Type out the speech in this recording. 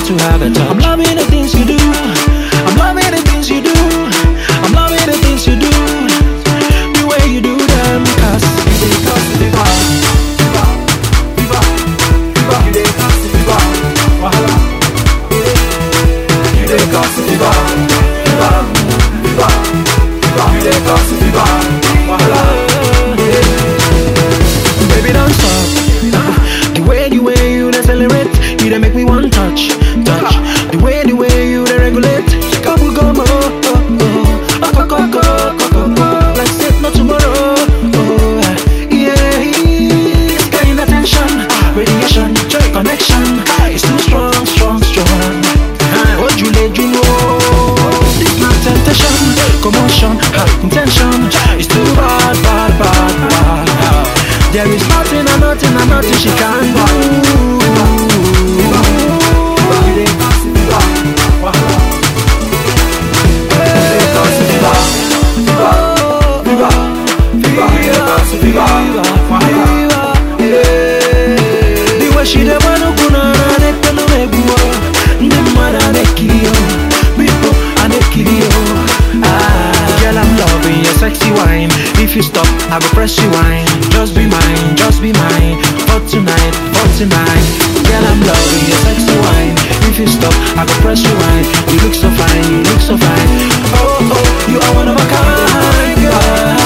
to have a touch. I'm loving the things you do. I'm loving the things you do. I'm loving the things you do. The way you do them, cause you dey cause the vibe. Viva, viva, you dey cause the vibe. Wahala. You dey cause the vibe. Viva, viva, viva, you dey cause the vibe. Wahala. Baby, don't stop. The way, the way you accelerate, you dey make me want touch, touch. The way, the way you dey regulate, couple go mo, oh, oh, oh, oh, go, go, go, go, go, go, like say no tomorrow. Oh, yeah, it's getting attention, radiation, connection, it's too strong, strong, strong. What you let you know? This not temptation, commotion, intention, it's too bad, bad, bad, bad. There is nothing and nothing and nothing she can do. The way she dey wanna kuna anekelo meguo Ndị mmadụ anekiri yo People anekiri yo Ah, Girl I'm loving your sexy wine If you stop I go press you wine Just be mine, just be mine For tonight, for tonight Girl I'm loving your sexy wine If you stop I go press you wine You look so fine, you look so fine Oh oh, you are one of a kind girl